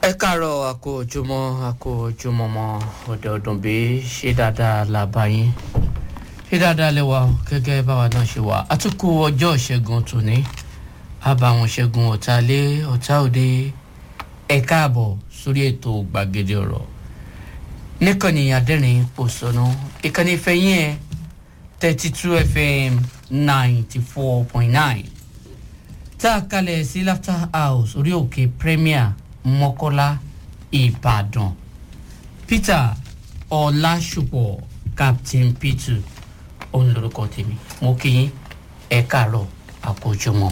ẹ káàárọ̀ àkó ojúmọ́ àkó ojúmọ́ mọ́ ọ̀dẹ̀ ọ̀dùn bí ṣé dáadáa la bá yín ṣé dáadáa lẹ wà gẹ́gẹ́ báwa náà ṣe wà àtúkù ọjọ́ ìṣẹ́gun tòní àbàwọn ṣẹ́gun ọ̀tá lé ọ̀tá òde ẹ káàbọ̀ sórí ètò gbàgede ọ̀rọ̀ níkànnì adẹ́rìn pòṣónú ìkànnì ìfẹ́yìn ẹ̀ thirty two fm ninety four point nine tá a kalẹ̀ sí laughter house orí òkè premier mọ́kọ́lá ìbàdàn peter ọlásùpọ̀ captain peter òun lorúkọ tèmi mo kí yín ẹ káàárọ̀ àkójọmọ́.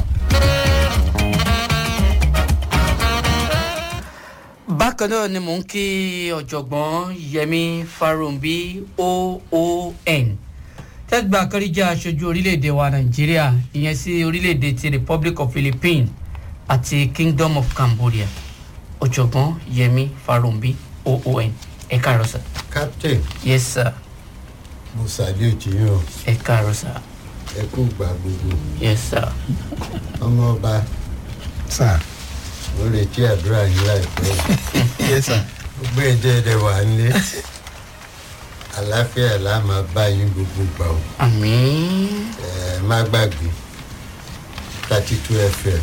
bákan náà ni mò ń kí ọ̀jọ̀gbọ́n yẹmi farumbi oon tẹ́gbà kọ́ríjà aṣojú orílẹ̀-èdè wa nàìjíríà ìyẹn sí orílẹ̀-èdè ti republic of philippines àti kingdom of cambodia ọ̀jọ̀gbọ́n yẹmi farumbi oon ẹ káàárọ̀ sir. captain yes sir mo salute yín o ẹ káàárọ̀ sir ẹ kú gbà gbogbo yes sir ọmọ ọba sir mo retí àdúrà yín láìpẹ́ yes sir gbogbo èdè ẹ̀dẹ̀ wà nílé àlàáfíà là máa bá yín gbogbo gbà o àmì ẹ má gbàgbé thirty two fm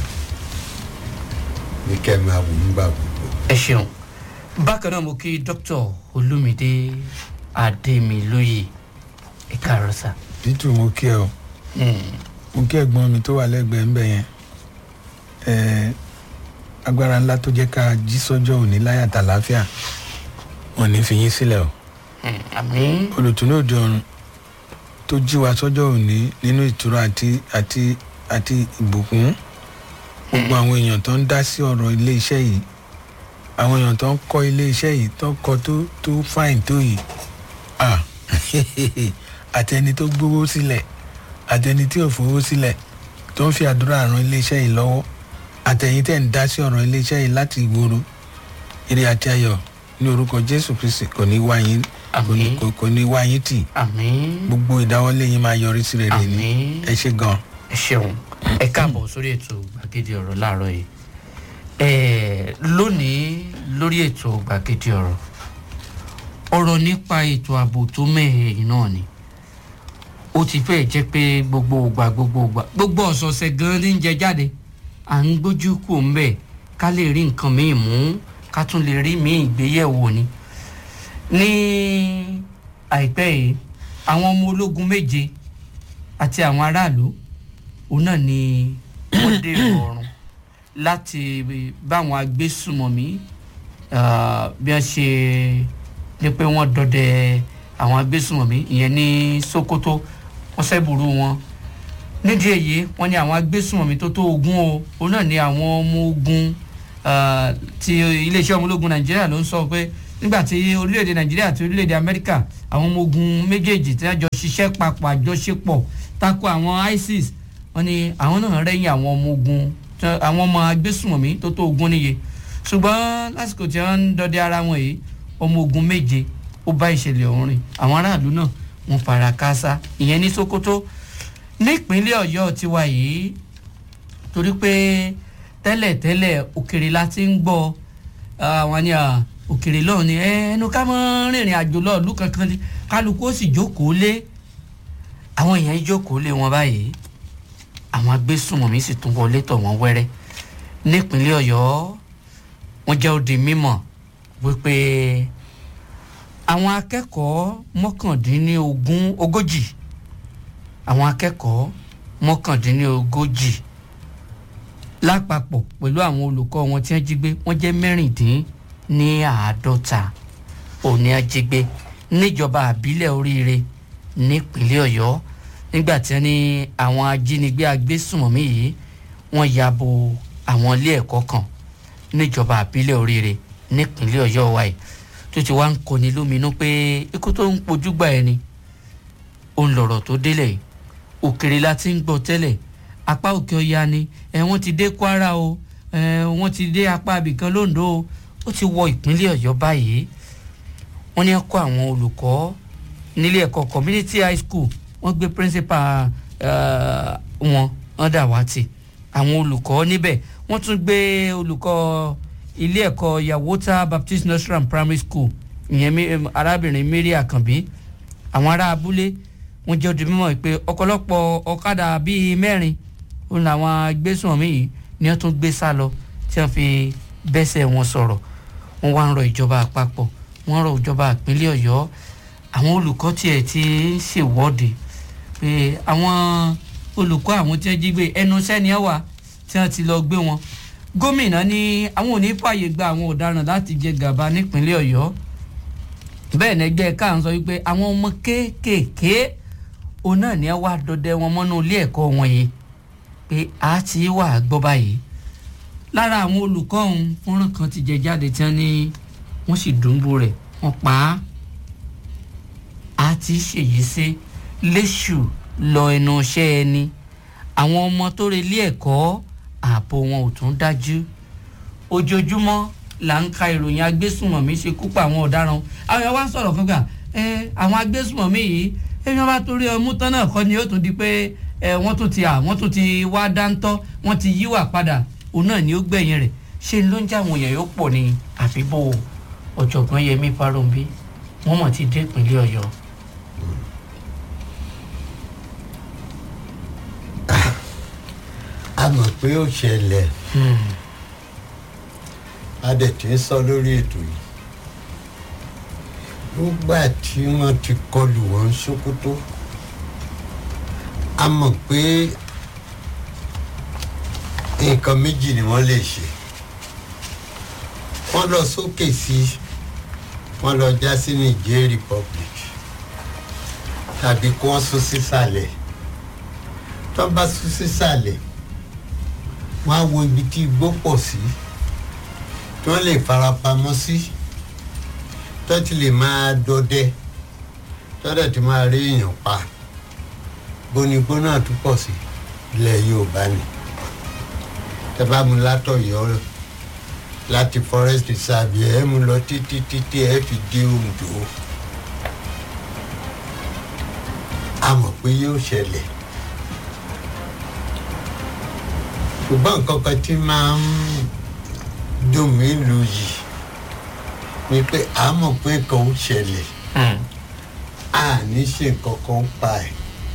ní kẹ́ ẹ máa wò ń gbà gbogbo. ẹ ṣeun bákan náà mo kí dr olumide ademilóye ẹ káàárọ̀ sir. títù mo kí ẹ o Hmm. mo kí ẹ̀gbọ́n mi tó wà lẹ́gbẹ̀ẹ́ ńbẹ yẹn ẹ agbára ńlá tó jẹ́ ká jí sọ́jọ́ òní láyà tàlàáfíà wọn ní fi yín sílẹ̀ o Hmm. àmì olùtúnú òde ọ̀run tó jí wa sọ́jọ́ òní nínú ìtura àti àti àti ìbùkún gbogbo àwọn èèyàn tó ń dá sí ọ̀rọ̀ ilé iṣẹ́ yìí àwọn èèyàn tó ń kọ́ ilé iṣẹ́ yìí tó ń kọ́ tó tó fáìn tó yìí ah àtẹni tó gbówó sílẹ̀ àtẹni tí ò fowó sílẹ̀ tó ń fi àdúrà ran ilé iṣẹ́ yìí lọ́wọ́ àtẹ̀yìn tẹ̀ ń dá sí ọ̀rọ̀ ilé iṣẹ́ yìí láti ìgboro eré àti ayọ̀ ní orúkọ jésù kristi kò ní wá yín kò ní- Àmín. kò- kò ní wá yín tì àmì gbogbo ìdáwọ́lé yín máa yọrí sí rere ní àmì ẹ ṣe gan ẹ ṣeun ẹ káàbọ̀ sórí ètò gbàgede ọ̀rọ̀ láàárọ̀ yìí ẹ lónìí lórí ètò gbàgede ọ̀rọ̀ ọ̀rọ̀ nípa ètò ààbò tó mẹ́hẹ̀ yìí náà ni ó ti fẹ́ jẹ́ pé gbogbo ògbà gbogbo ògbà gbogbo ọ̀sọ̀ọ̀sẹ̀ gan ní jẹ jáde à ń gbójú kù ń bẹ̀ ká lè rí nǹkan míì mú ká tún lè rí míì gbéyẹ̀wò ni ní àìpẹ́ yìí àwọn ọmọ ológun méje àti àwọn aráàlú òun náà ni wọ́n dèrò ọ̀run láti báwọn agbésùmọ̀mí ah, bí wọ́n ṣe ní pé wọ́n dọdẹ àwọn agbésùmọ̀mí ìyẹn ní sokoto wọ́n sẹ́bùrú wọn nídìí èyí wọ́n ní àwọn agbésùmọ̀mí tó tó ogún o òun náà ni àwọn ọmọ ogun ah, ti iléeṣẹ́ ọmọ ológun nàìjíríà ló ń sọ pé nígbà tí orílẹ̀-èdè nàìjíríà àti orílẹ̀-èdè amẹ́ríkà àwọn ọmọ ogun méjèèjì tí wọ́n jọ ṣiṣẹ́ papọ̀ àjọṣepọ̀ tako àwọn isis wọ́n ní àwọn náà rẹ́yìn àwọn ọmọ ogun tí- àwọn ọmọ agbésùmọ̀mí tó tó ogún níye ṣùgbọ́n lásìkò tí wọ́n ń dọdẹ ara wọn yìí ọmọ ogun méje ó bá ìṣẹ̀lẹ̀ ọ̀hún rìn àwọn aráàlú náà wọ́n fara káásá ìyẹn ní sokoto nípínlẹ̀ ọ̀yọ́ tiwa yìí torí pé tẹ́lẹ̀tẹ́lẹ̀ òkèrè la ti ń gbọ́ àwọn ni à, òkèrè lọ́ọ̀ ni "Ẹ, ẹnu ká mọ́ rìnrìn àjò lọ́ọ̀lù kankan ni kálukú ó sì jókòó lé àwọn èèyàn yìí jókòó lé wọn báyìí àwọn agbésùnmọ̀mí sì tún wọlé tọ̀ wọ́n wẹ́rẹ́ nípínlẹ̀ ọ̀yọ́ wọ́n jẹ́ ó di mímọ̀ wípé àwọn akẹ́kọ̀ọ́ mọ́kàndínlógún ogójì àwọn akẹ́kọ̀ọ́ mọ́kàndínlógójì lápapọ̀ pẹ̀lú àwọn olùkọ́ wọn tí wọ́n jí gbé wọ́n jẹ́ mẹ́rìndín ní àádọ́ta òní ajígbé níjọba àbílẹ̀ oríire nípínlẹ̀ ọ̀yọ́ nígbà tí wọ́n ní àwọn ajínigbé agbésùnmọ̀mí yìí wọ́n ya bo àwọn ilé ẹ̀kọ́ kan níjọba àbílẹ̀ oríire nípínlẹ̀ ọ̀yọ́ wa yìí tó ti wá ń kọni lóminú pé ikú tó ń pojú gbà ẹni òun lọ̀rọ̀ tó délẹ̀ yìí òkèrè la ti ń gbọ́ tẹ́lẹ̀ apá òkè ọya ni ẹ wọ́n ti dé kwara o ẹ wọ́n ti dé apá abìkan londo o ó ti wọ ìpínlẹ̀ ọ̀yọ́ báyìí wọ́n ní kọ́ àwọn olùkọ́ nílé ẹ̀kọ́ community high school wọ́n gbé principal eh, wọn wọ́n dà wá tì àwọn olùkọ́ níbẹ̀ wọ́n tún gbé olùkọ́ ilé ẹ̀kọ́ yawota baptist nursery and primary school ìyẹn mi- em, arábìnrin mary àkànbí àwọn ará abúlé wọn jẹ́ odi mímọ́ pé ọ̀pọ̀lọpọ̀ ọ̀kadà bíi mẹ́rin òun làwọn agbésùnmí yìí ni wọ́n tún gbé sá lọ tí wọ́n fi bẹ́sẹ̀ wọn sọ̀rọ̀ wọ́n wá ń rọ ìjọba àpapọ̀ wọ́n rọ ìjọba ìpínlẹ̀ ọ̀yọ́ àwọn olùkọ́ tiẹ̀ ti ń ṣèwọ́de pé àwọn olùkọ́ àwọn tí wọ́n jí gbé ẹnu sẹ́ni ẹ̀ wà tí wọ́n ti lọ gbé wọn gómìnà ní àwọn ò ní fààyè gba àwọn ọ̀daràn láti jẹ gàba nípínlẹ̀ ọ̀yọ́ bẹ́ẹ̀ ni ẹgbẹ́ ká ń sọ wípé àwọn ọmọ kéékèèké òun náà ní ẹ wá dọdẹ wọn mọ́nú ilé ẹ̀kọ́ wọn yìí pé a ti wà gbọ́ báyìí lára àwọn olùkọ́ ọ̀hún fọ́nrán kan ti jẹ jáde tí wọ́n ní wọ́n sì dùnbù rẹ̀ wọ́n pa á a ti ṣèyí sí léṣù lọ ẹnu iṣẹ́ ẹni àwọn ọmọ tó relé ẹ̀kọ́ ààbò wọn ò tún dájú ojoojúmọ́ là ń ka ìròyìn agbésùmọ̀mí ṣe kú pa àwọn ọ̀daràn àwọn èèyàn wá ń sọ̀rọ̀ fún gbà ẹ àwọn agbésùmọ̀mí yìí èèyàn bá torí ọmú tán náà kọ́ ni ó tún di pé ẹ wọ́n tún ti à wọ́n tún ti wá dáńtọ́ wọ́n ti yíwà padà òun náà ni ó gbẹ̀yìn rẹ̀ ṣé ló ń jẹ́ àwọn èèyàn yóò pọ̀ ní àbíbò ọ̀jọ̀gbọ́n yẹmí parombi wọ́n mọ̀ ti dé ìpínlẹ̀ ọ̀yọ́. a mọ̀ pé ó ṣẹlẹ̀ a dẹ̀ ti ń sọ lórí ètò yìí nígbà tí wọ́n ti kọlù wọn Sókótó a mọ̀ pé nǹkan méjì ni wọ́n lè ṣe wọ́n lọ sókè sí wọ́n lọ já sí Niger Republic tàbí kí wọ́n sún sísàlẹ̀ tó bá sún sísàlẹ̀ wọ́n á wo ibi tí igbó pọ̀ sí tí wọ́n lè farapamọ́ sí tó ti lè máa dọdẹ tó dẹ̀ ti máa rí èèyàn pa gbónigbó náà tún pọ̀ sí ilẹ̀ Yorùbá ni tẹ́ bá mú látọ̀yọ́ láti forest reserve ẹ̀ mú lọ títí títí ẹ̀ fi dé Oǹdó a mọ̀ pé yóò ṣẹlẹ̀. ṣùgbọ́n nǹkan kan tí máa ń dùn mí lù yìí ni pé a mọ̀ pé nǹkan ó ṣẹlẹ̀ a ní ṣe nǹkan kan pa ẹ̀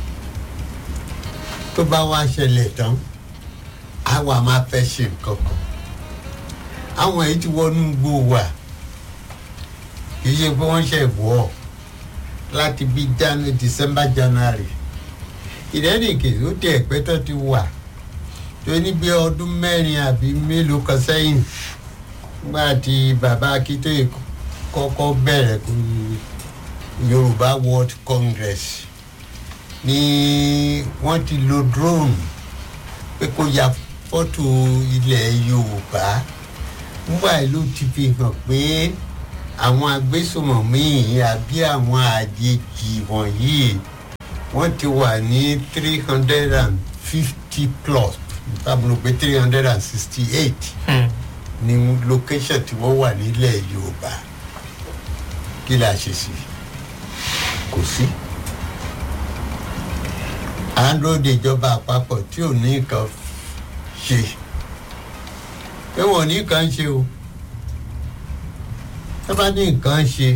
tó bá wá ṣẹlẹ̀ tán a wà máa fẹ́ ṣe nǹkan kan àwọn èyí ti wọnú gbó wa kì í ṣe pé wọ́n ṣe wọ̀ ọ́ láti bí January December January ìdẹ́nìkè ó tẹ̀ pẹ́ tó ti wà tó ní bí ọdún mẹ́rin àbí mélòó kan sẹ́yìn nígbà tí bàbá Akíntóyè kọ́kọ́ bẹ̀rẹ̀ kó Yorùbá World Congress ní wọ́n ti lo drone pé kó ya fọ́tò ilẹ̀ Yorùbá nígbà yìí ló ti fi hàn pé àwọn agbésùmọ̀mí àbí àwọn àjèjì wọ̀nyí wọ́n ti wà ní three hundred and fifty plus tábìlì pé three hundred and sixty eight ní location tí wọ́n wà nílẹ̀ Yorùbá kí la ṣe sí kò sí. à ń lóde ìjọba àpapọ̀ tí ò ní nǹkan ṣe pé wọ́n ní nǹkan ṣe o tó bá ní nǹkan ṣe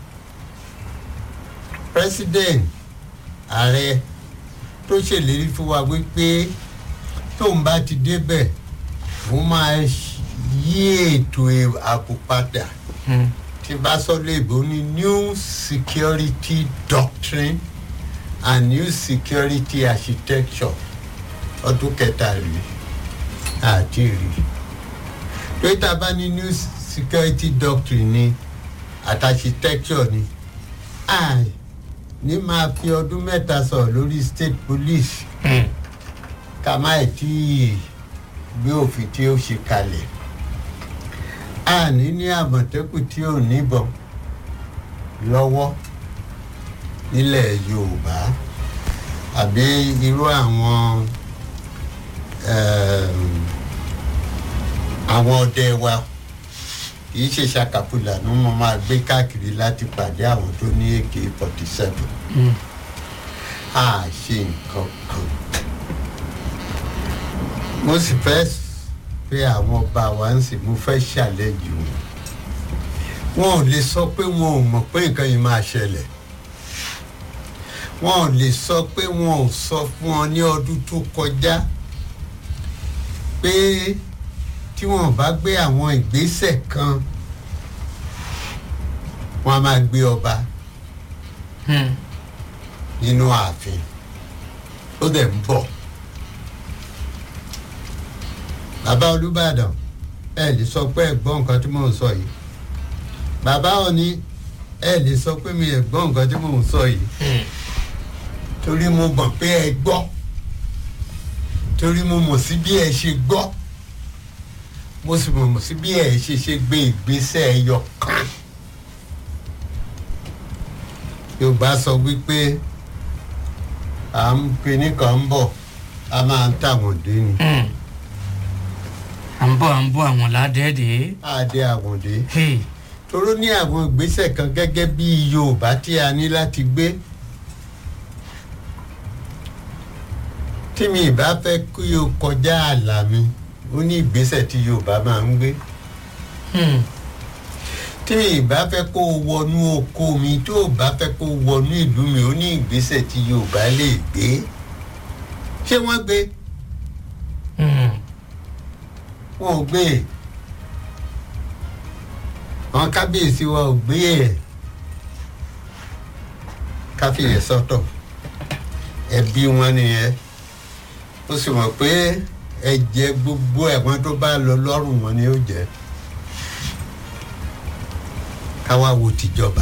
president ààrẹ tó ṣèlérí fún wa wípé tóun bá ti débẹ̀ òun máa yí ètò ààbò padà tí bá sọ léèbó ní new security doctrine and new security architecture ọdún kẹta rèé àti rí tó tá a bá ní new security doctrine ni àti architecture ni àì ní máa fi ọdún mẹ́ta sọ̀rọ̀ lórí state police ká má ẹ̀ tí gbé òfin tí ó ṣe kalẹ̀ àní ní àmọ̀tẹ́kùn tí ò níbọn lọ́wọ́ nílẹ̀ Yorùbá àbí irú àwọn àwọn ọdẹ wa kì í ṣe ṣàkàpùlà ní mo máa gbé káàkiri láti pàdé àwọn tó ní AK forty seven a ṣe nǹkan kan mo sì fẹ́ pé àwọn ọba wa ń sìn mo fẹ́ ṣàlẹ́jù wọn wọn ò lè sọ pé wọn ò mọ̀ pé nǹkan yìí máa ṣẹlẹ̀ wọn ò lè sọ pé wọn ò sọ fún ọ ní ọdún tó kọjá pé tí wọn bá gbé àwọn ìgbésẹ̀ kan wọn a máa gbé ọba Hmm. nínú ààfin ó dẹ̀ ń bọ̀ bàbá olùbàdàn ẹ lè sọ pé ẹ gbọ́ nǹkan tí mò ń sọ yìí bàbá òní ẹ lè sọ pé mi ẹ gbọ́ nǹkan tí mò ń sọ yìí Hmm. torí mo mọ̀ pé ẹ gbọ́ torí mo mọ̀ sí bí ẹ ṣe gbọ́ mo sì mọ̀ sí bí ẹ ṣe ṣe gbé ìgbésẹ̀ ẹyọ kan yorùbá sọ wípé à ń pe nìkan ń bọ̀ a máa ń tàwọn dé ni Hmm. à ń bọ̀ à ń bọ̀ àwọn ládẹ́ẹ̀dẹ́. á dé àwọn dé Hey. toró ní àwọn ìgbésẹ̀ kan gẹ́gẹ́ bí yorùbá tí a ní láti gbé tí mi ì bá fẹ́ kí o kọjá ààlà mi ó ní ìgbésẹ̀ tí yorùbá máa ń gbé Hmm. tí mi ì bá fẹ́ kó o wọnú oko mi tó o bá fẹ́ kó o wọnú ìlú mi ó ní ìgbésẹ̀ tí yorùbá lè gbé ṣé wọ́n gbé Hmm. wọn ò gbé e àwọn kábíyèsí wa ò gbé ẹ káfíyè sọ́tọ̀ ẹbí wọn nìyẹn ó sì mọ̀ pé ẹ̀jẹ̀ gbogbo ẹ̀wọ̀n tó bá lọ lọ́rùn wọn ni ó jẹ́ káwá wo tìjọba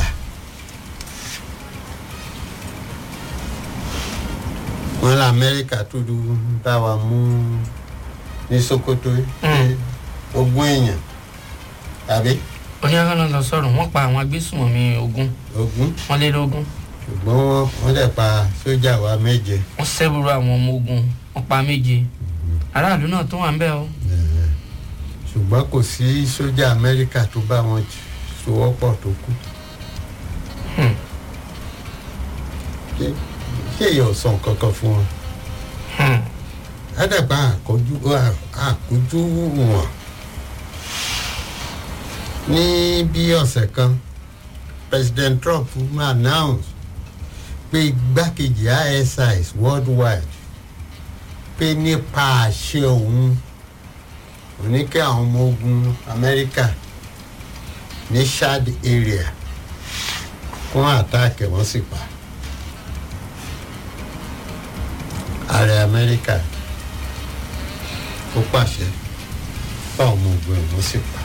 wọn lọ amẹ́ríkà tó dúró bá wa mú ní sokoto Mm. ogún èèyàn tàbí oníyàrá lọ sọ̀rọ̀ wọ́n pa àwọn agbésùnmọ̀mí ogun ogún wọ́n lé lógún ṣùgbọ́n wọ́n- wọ́n dẹ̀ pa sójà wa méje wọ́n sẹ́bùrú àwọn ọmọ ogun wọ́n pa méje aráàlú náà tó wà ń bẹ̀ o. Eh, ṣùgbọ́n kò sí sójà amẹ́ríkà tó bá wọn sowọ́pọ̀ tó kú Hmm. ṣé ṣé èèyàn ò sọ nǹkan kan fún wọn Hmm. ádàgbà àkójú àkójú wọn ní bí ọ̀sẹ̀ kan president trump announce pé igbákejì isis worldwide pé nípa àṣẹ òun oníkẹ́ àwọn ọmọ ogun amẹ́ríkà ní chad area kún àtàkì wọ́n sì pa ààrẹ amẹ́ríkà ó pàṣẹ báwọn ọmọ ogun ẹ̀ wọ́n sì pa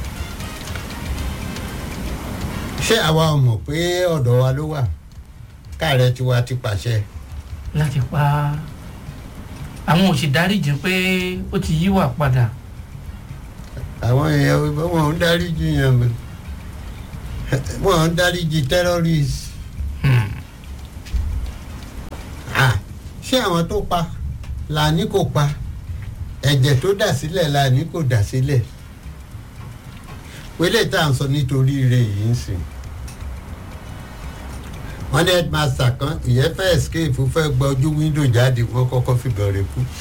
ṣé àwa ò mọ̀ pé ọ̀dọ̀ wa ló wà káàrẹ tiwa ti pàṣẹ láti pa àwọn òsì dáríjì pé ó ti yíwà padà. àwọn èèyàn wọn ò ń dáríjì yẹn mọ́ wọn ò ń dáríjì terrorist Hmm. Ah, ṣé àwọn tó pa là ní kò pa ẹ̀jẹ̀ tó dà sílẹ̀ là ní kò dà sílẹ̀ wílé tá à ń sọ nítorí ire yìí ń sìn wọ́n ní headmaster kan ìyẹn fẹ́ escape fẹ́ gba ojú window jáde wọ́n kọ́kọ́ fìbọn rẹ̀ kú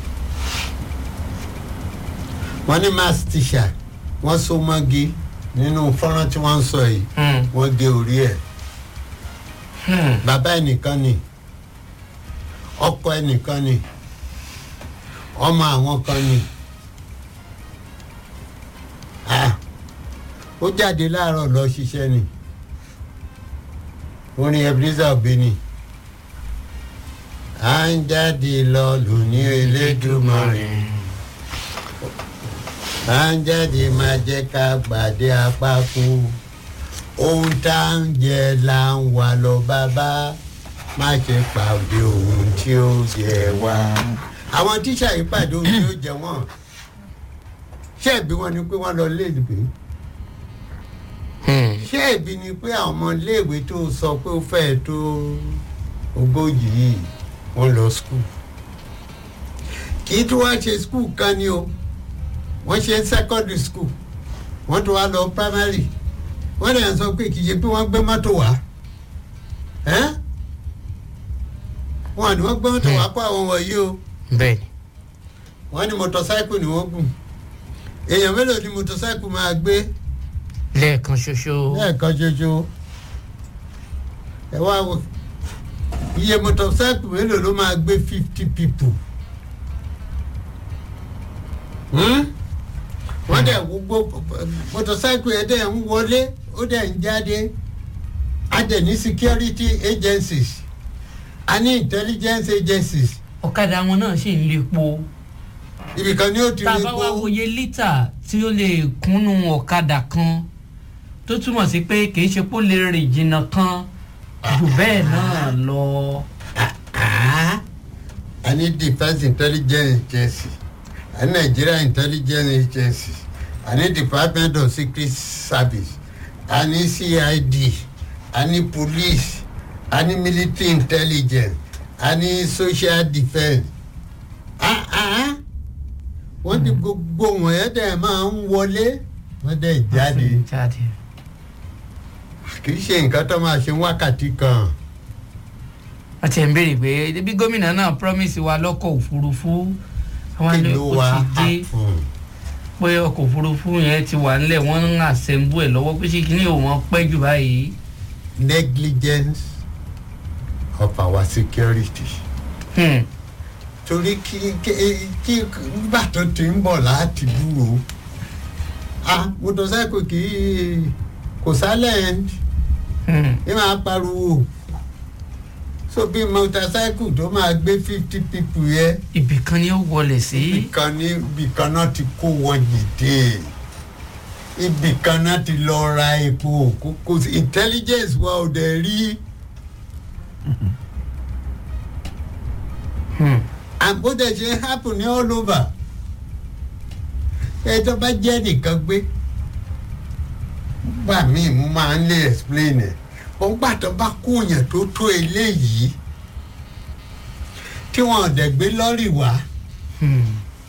wọ́n ní math teacher wọ́n so mọ́gi nínú fọ́nrán tí wọ́n ń sọ yìí Hmm. wọ́n gé orí ẹ̀ Hmm. bàbá ẹnìkan ni ọkọ ẹnìkan ni ọmọ àwọn kan ni Ah, ó jáde láàárọ̀ lọ ṣiṣẹ́ ni orin ebenezer obìnrin à ń jáde lọ lóní elédùmarè à ń jáde máa jẹ́ ká gbàdé apá kú ohun tá à ń jẹ là ń wà lọ bàbá má ṣe pàdé ohun tí ó jẹ wá. àwọn tíṣà yìí pàdé ohun tí ó jẹ wọn ṣé ẹbí wọn ni pé wọn lọ léèwé Hmm. ṣé ẹbí ni pé àwọn ọmọ iléèwé tó sọ pé ó fẹ́ẹ̀ tó ogójì yìí wọ́n lọ skul kì í tún wá ṣe skul kan ni o wọ́n ṣe secondary school wọ́n tún wá lọ primary wọ́n lè sọ pé kì í ṣe pé wọ́n gbé mọ́tò wá ẹ́n? wọ́n ní wọ́n gbé mọ́tò wá kó àwọn wọ̀nyí o bẹ́ẹ̀ni. wọ́n ní motorcycle ni wọ́n gùn èèyàn mélòó ni motorcycle máa gbé lẹ́ẹ̀kan ṣoṣo lẹ́ẹ̀kan ṣoṣo ẹ wá wo iye motorcycle mélòó ló máa gbé fifty people Hmm? wọ́n dẹ̀ gbogbo motorcycle yẹn dẹ̀ ń wọlé ó dẹ̀ ń jáde a dẹ̀ ní security agencies a ní intelligence agencies ọ̀kadà wọn náà sì ń lepo ibìkan ni ó ti tá a rí bá wá kó wòye lítà tí ó lè kúnnú ọ̀kadà kan tó túmọ̀ sí pé kì í ṣe pé ó lè rìn jìnnà kan jù bẹ́ẹ̀ náà lọ. Ah, a ní defence intelligence agency a ní nigeria intelligence agency a ní department of secret service a ní cid a ní police a ní military intelligence a ní social defence ah ah wọ́n ti gbogbo wọ̀nyẹn dẹ̀ máa ń wọlé wọ́n dẹ̀ jáde jáde. kì í ṣe nǹkan tó máa ṣe wákàtí kan. wọ́n ti ń béèrè pé bí gómìnà náà promise wa lọ́kọ̀ òfurufú àwọn kí ilé ló ó wá ti dé happen? pé ọkọ̀ òfurufú yẹn ti wà nílẹ̀ wọ́n ń àṣẹ̀mbú ẹ̀ lọ́wọ́ pé ṣé kí ni òun wọn pẹ́ jù báyìí. negligence of our security. Hmm. torí kí kí kí nígbà tó ti ń bọ̀ láti dúró ah motorcycle kì í kò silent Hmm. ẹ máa pariwo so bí motorcycle tó máa gbé fifty people yẹ ibì kan ni ó wọlé sí. ibìkan ní ibìkan náà ti kó wọn jìde ibìkan náà ti lọ ra epo kò kò sí intelligence wa ò dẹ̀ rí. Hmm. and bó dẹ̀ ṣe happen ní all over ẹ tó bá jẹ́ nìkan gbé gbà míì mo máa ń lè explain ẹ̀ wọ́n gbà tó bá kó yẹn tó tó eléyìí tí wọ́n dẹ̀ gbé lọ́rì wá Hmm.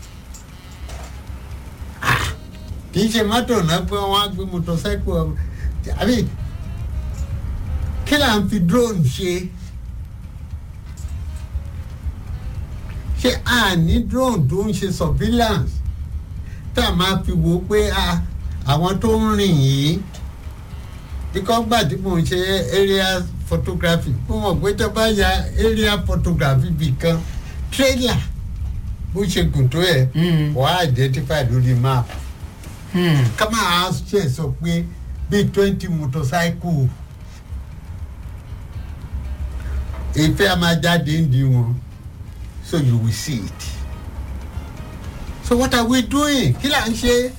kì í ṣe mọ́tò náà pé wọ́n á gbé motorcycle àbí kí là ń fi drone ṣe ṣé a ní drone tó ń ṣe surveillance tá a máa fi wò ó pé a àwọn tó ń rìn yìí bíkọ́ gbà tí mò ń ṣe area photography mo mọ̀ pé tó bá ya area photography bì kan trailer bó ṣe gùn tó yẹ Hmm. wàá identify lórí map Hmm. ká máa ṣe sọ pé bíi twenty motorcycle ìfẹ́ a máa jáde ń di wọn so you will see it so what are we doing kí là ń ṣe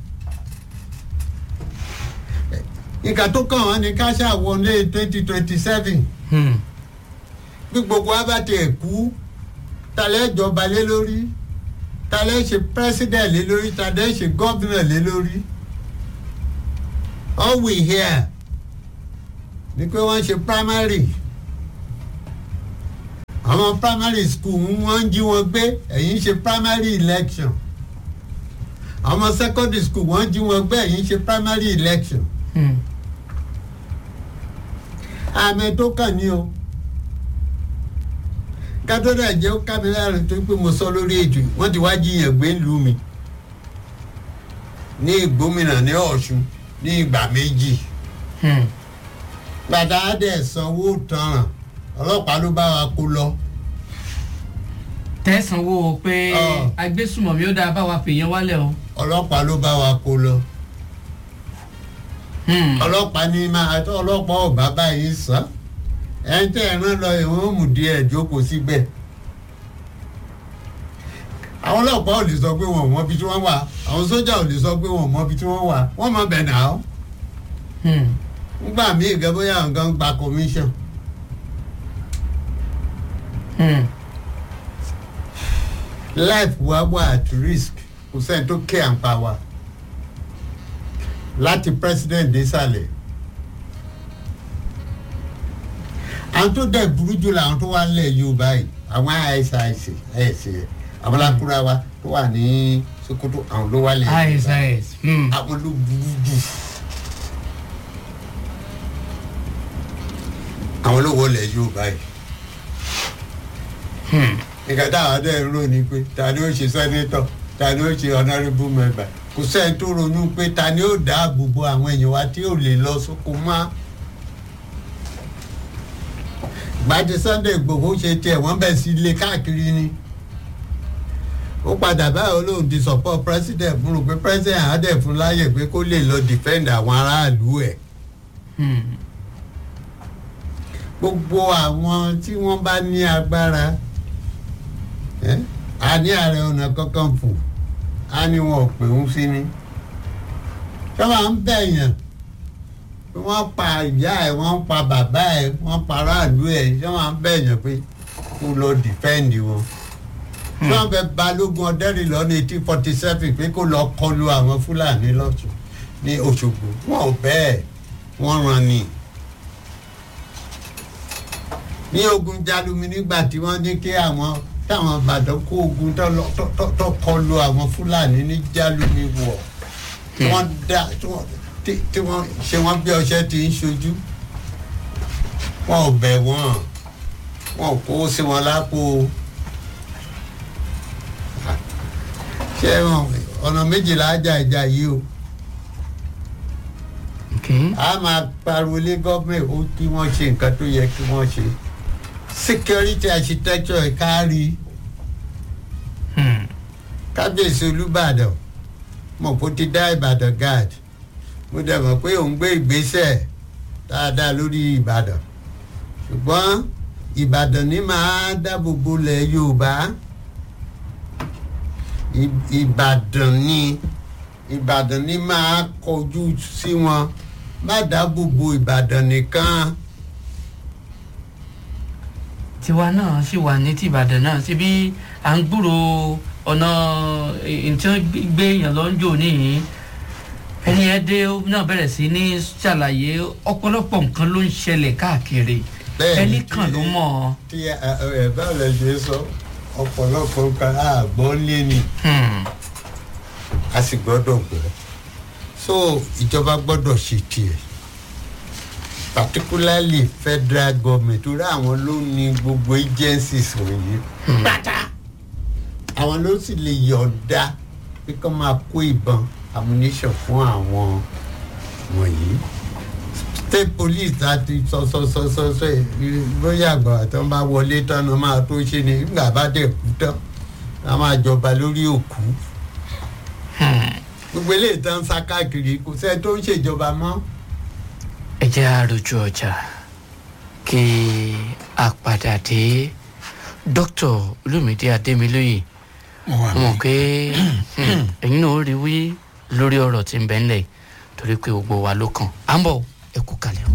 nǹkan tó kàn wọ́n ní ká ṣàwọlé twenty twenty seven Hmm. bí gbogbo wa bá tiẹ̀ kú talẹ́ jọba lé lórí talẹ́ ṣe president lé lórí talẹ́ ṣe governor lé lórí all we hear ni pé wọ́n ṣe primary àwọn primary school wọ́n ń jí wọn gbé ẹ̀yìn ṣe primary election àwọn secondary school wọ́n ń jí wọn gbé ẹ̀yìn ṣe primary election Hmm. àmì tó kàn ní o kátólà jẹ́ ó ká mi lára tó pé mo sọ lórí ètò yìí. wọ́n ti wá jiyàn gbé ìlú mi ní ìgbómìnà ní ọ̀ṣun ní ìgbà méjì Hmm. gbàdá dẹ̀ sanwó tanràn ọlọ́pàá ló bá wa kó lọ tẹ̀sánwó pé Ọ. agbésùmọ̀mí ó dáa bá wa fèèyàn wálẹ̀ o. ọlọ́pàá ló bá wa kó lọ Hmm. ọlọ́pàá ní máa tó ọlọ́pàá ò bá báyìí sàn ẹni tẹ́ ẹ̀ rán lọ ìwọ̀n mú díẹ̀ jókòó síbẹ̀ àwọn ọlọ́pàá ò lè sọ pé wọn ò mọ ibi tí wọ́n wà àwọn sójà ò lè sọ pé wọn ò mọ ibi tí wọ́n wà wọ́n mọ bẹ̀ náà Hmm. nígbà míì gẹ́gẹ́ bóyá àwọn kan gba commission Hmm. life wa wà at risk kò sẹ́ni tó kẹ́ à ń pa wa láti president désàlẹ̀ àwọn tó dẹ̀ burú jù làwọn tó wà lẹ̀ yorùbá yìí àwọn isis ẹ̀sì àwọn lákúrá wa tó wà ní sokoto àwọn ló wà lẹ̀ yorùbá isis. Hmm. àwọn ló burú jù àwọn ló wọlé yorùbá yìí Hmm. nǹkan táwọn dẹ̀ ń rò ní pé ta ni ó ṣe sẹ́nétọ̀ ta ni ó ṣe honourable member kò sẹ́ni tó ronú pé ta ni ó dáàbò bo àwọn èèyàn wa tí ò lè lọ sóko mọ́ gbàdé Sunday Igboho ṣe tiẹ̀ wọ́n bẹ̀ sí ilé káàkiri ni ó padà báyìí olóhùn ti support president mo rò pé president á dẹ̀ fún láyè pé kó lè lọ defend àwọn aráàlú ẹ̀ Hmm. gbogbo àwọn tí wọ́n bá ní agbára ẹ́, a ní ààrẹ ọ̀nà kankan fò á ní wọn ò pè ń sí ni sọ́wọ́n ń bẹ̀yàn pé wọ́n pa ìyá ẹ̀ wọ́n pa bàbá ẹ̀ wọ́n pa aráàlú ẹ̀ sọ́wọ́n ń bẹ̀yàn pé kó lọ dìfẹ́ǹdì wọn sọ́wọ́n fẹ́ balógun ọ̀dẹ́rìnlọ́ ní eighteen forty seven pé kó lọ kọlu àwọn fúlàní lọ́tún ní Òṣogbo wọn ò bẹ́ẹ̀ wọ́n ràn ní ní ogun jalumi nígbà tí wọ́n ní kí àwọn táwọn ìbàdàn kó ogun tó lọ- tó- tó- tó kọlu àwọn fúlàní ní jalumi wọ̀ tí wọ́n dá tí wọ́n tí- tí wọ́n ṣe wọ́n bí ọṣẹ ti ń ṣojú wọn ò bẹ̀ wọ́n wọn ò kó sí wọn lápò ṣé wọn ọ̀nà méjìlá ajá ìjà yìí o Okay. a máa pariwo lé gọ́ọ̀mẹ̀ ó kí wọ́n ṣe nǹkan tó yẹ kí wọ́n ṣe security architecture ẹ̀ kárí Hmm. kábíyèsí olùbàdàn mọ̀ kó ti dá ìbàdàn guard mo dẹ̀ mọ̀ pé òun gbé ìgbésẹ̀ dáadáa lórí ìbàdàn ṣùgbọ́n ìbàdàn ní máa dáàbò bo lẹ̀ yorùbá Ì- ìbàdàn ní ìbàdàn ní máa kọjú sí wọn má dáàbò bo ìbàdàn nìkan tiwa náà sì wà ní tìbàdàn náà síbi à ń gbúrò ọ̀nà ìtí wọ́n gbé èèyàn lọ ń jò níyìn ẹni ẹ dé ó náà bẹ̀rẹ̀ sí ní ṣàlàyé ọ̀pọ̀lọpọ̀ nǹkan ló ń ṣẹlẹ̀ káàkiri Bẹ́ẹ̀ni, ẹni kan tí- ló mọ̀ ọ́. tí ẹ ẹ báwo lẹ ṣe sọ ọ̀pọ̀lọpọ̀ nǹkan àgbọ̀ lé ni. Hmm. a sì gbọ́dọ̀ gbọ́ so ìjọba gbọ́dọ̀ ṣe tiẹ̀ particularly federal government torí àwọn ló ní gbogbo agencies wọ̀nyí pátá àwọn ló sì lè yọ̀ǹda pé kí wọ́n máa kó ìbọn ammunition fún àwọn wọ̀nyí state police láti sọ sọ sọ sọ sọ bóyá àgbà tó ń bá wọlé tán náà máa tó ṣe ni nígbà bá dẹ̀ kú tán a máa jọba lórí òkú gbogbo eléyìí tán sá káàkiri kò sẹ́ni tó ń ṣèjọba mọ́. ẹ jẹ́ àròjù ọjà kí a padà dé dókítà olùmídé adémilóye mo wà mo mọ̀ mí. pé hmm, ẹ̀yin náà ó rí wí lórí ọ̀rọ̀ tí ń bẹ ńlẹ̀ torí pé gbogbo wa ló kàn á ń bọ̀ ẹ kú kalẹ̀.